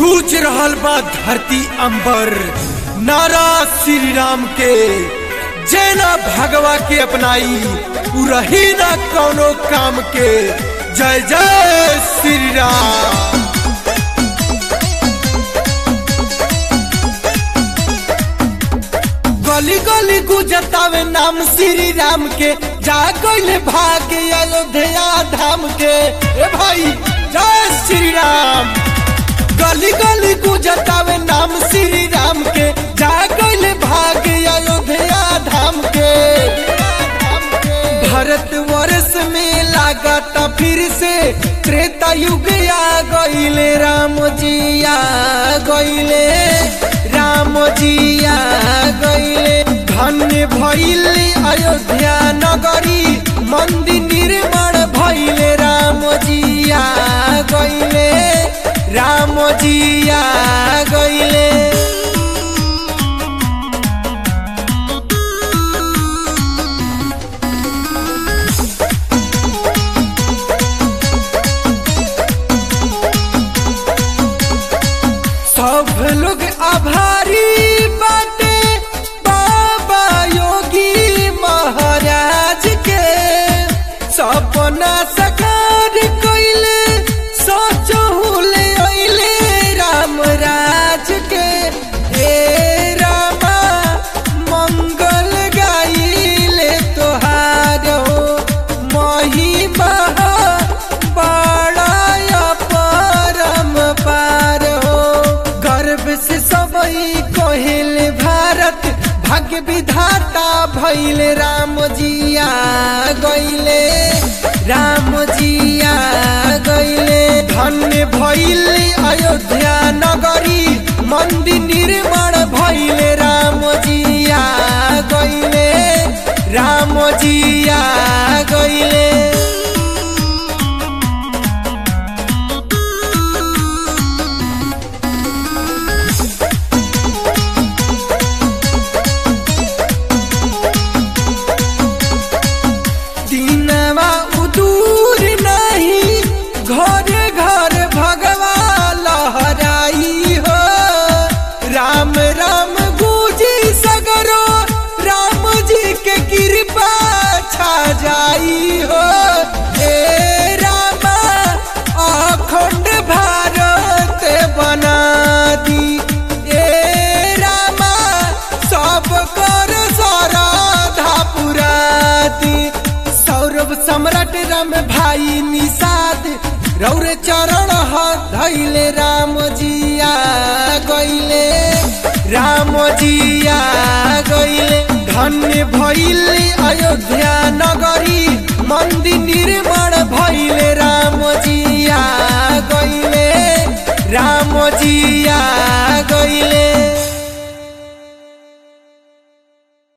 गूंज रहल बा धरती अंबर नारा श्री राम के जैना भगवा के अपनाई उ रही ना कौनो काम के जय जय श्री राम गली गली गुजतावे नाम श्री राम के जा गईले भाग्य अयोध्या धाम के ए भाई जय श्री राम गली गली गुजतावे नाम श्री राम के जा गईले भाग्य अयोध्या धाम के भारत वर्ष में लागत फिर से त्रेता युग आ गईले राम जी आ गईले राम जी आ गईले धन्य भइले अयोध्या नगरी मंदिर निर्माण भइले राम जी आ गईले राम जी आ गईले सब लोग आभारी बाटे बाबा योगी महाराज के सपना सकार कइले सोचहुले अइले राम राज के हे रामा मंगल गाइले तोहार हो महिमा बड़ा परम पार हो गर्व से सबई कहिल भारत भाग्य विधाता भइले राम जिया गइले राम जिया गइले धन्य भइले अयोध्या नगरी मंदिर निर्माण भइले राम जिया गइले राम जिया गइले दीनवा उदूर नहीं घर घर भगवा लहराई हो राम राम गुजी सगरो राम जी के कृपा छा जाई हो हे रामा अखंड भारत बना दी ए रामा सब कर सराधा पुराती सौरभ सम्राट राम भाई निषाद रौर चरण ह धैले राम जिया गइले राम जिया गइले धन्य भइले अयोध्या नगरी मंदिर निर्माण भइले राम जिया गइले राम जिया